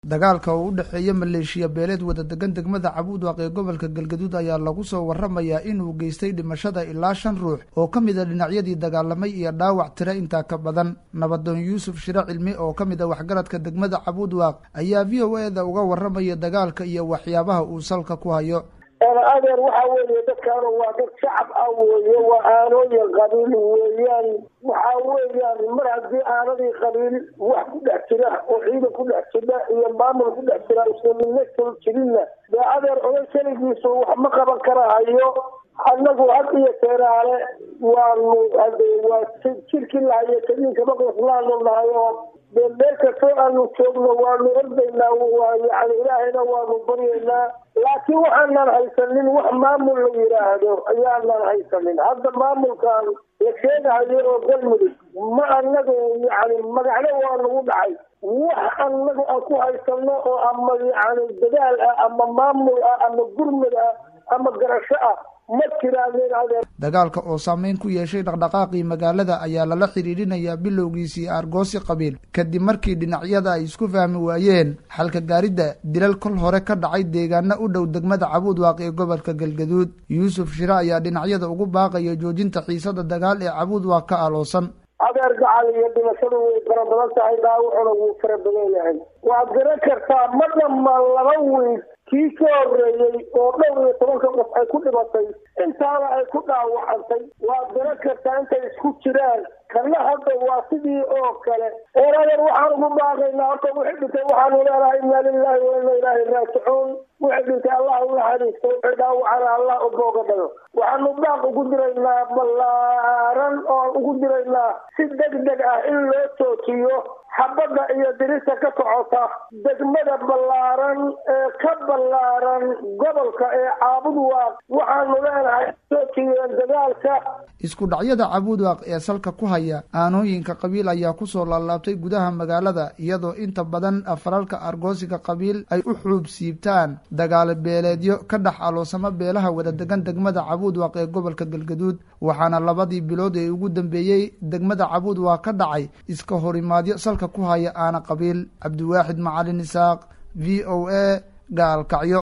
dagaalka oo u dhexeeya maleeshiya beeleed wada degan degmada cabuudwaaq ee gobolka galgaduud ayaa lagu soo waramayaa inuu geystay dhimashada ilaa shan ruux oo ka mid a dhinacyadii dagaalamay iyo dhaawac tira intaa ka badan nabadoon yuusuf shire cilmi oo ka mid a waxgaradka degmada cabuudwaaq ayaa v o e da uga waramaya dagaalka iyo waxyaabaha uu salka ku hayo adeer waxa weeye dadkaanu waa dad shacab ah weeye waa aanooyin qabiil weeyaan waxa weeyaan mar haddii aanadii qabiil wax ku dhex jira oo ciidan ku dhex jira iyo maamul ku dhex jira islamidna kal jirinna dee adeer oday keligiisu wax ma qaban karahayo annagu had iyo teeraale waanu waa jirkii lahayo kadiinka maqlaslaanu nahay oo dee meel kastoo aanu joogno waanu ordaynaa yani ilaahayna waanu baryaynaa laakiin waxaanan haysanin wax maamul la yidhaahdo ayaanan haysanin hadda maamulkan la sheegahayo oo galmudug ma anagu yani magacno waa nagu dhacay wax anagu aan ku haysano oo ama yani dadaal ah ama maamul ah ama gurmud ah ama garasho ah ma jiraanin adeer dagaalka oo saameyn ku yeeshay dhaqdhaqaaqii magaalada ayaa lala xidhiidhinayaa bilowgiisii aargoosi qabiil kadib markii dhinacyada ay isku fahmi waayeen xalka gaaridda dilal kol hore ka dhacay deegaana u dhow degmada cabuudwaaq ee gobolka galgaduud yuusuf shire ayaa dhinacyada ugu baaqaya joojinta xiisada dagaal ee cabuudwaaq ka aloosan adeer gacal iyo dhimashadu way fara badan tahay dhaawacuna wuu fara badan yahay waad garan kartaa ma dhammaan laba wiil kii ka horeeyey oo dhowr iyo tobanka qof ay ku dhimatay intaana ay ku dhaawacantay waad garan kartaa intay isku jiraan kana hadda waa sidii oo kale eeradeer waxaan ugu baaqaynaa horta wixii dhintay waxaanu leenahay inna lilahi wa inna ilaahi raajicuun wixii dhintay allah u naxariisto wixii dhaawacana allah u booga dhago waxaanu baaq ugu diraynaa ballaaran oo ugu diraynaa si deg deg ah in loo joojiyo xabadda iyo dirista ka socota degmada ballaaran ee ka ballaaran gobolka ee caabudwaaq waxaanu leenahay joojiyeen dagaalka isku dhacyada cabuudwaaq ee salka ku haya aanooyinka qabiil ayaa kusoo laalaabtay gudaha magaalada iyadoo inta badan afaralka argoosiga qabiil ay u xuub siibtaan dagaalo beeleedyo ka dhex aloosamo beelaha wada degan degmada cabuudwaaq ee gobolka galgaduud waxaana labadii bilood ee ugu dambeeyey degmada cabuudwaaq ka dhacay iska horimaadyo salka ku haya aana qabiil cabdiwaaxid macalin isaaq v o a gaalkacyo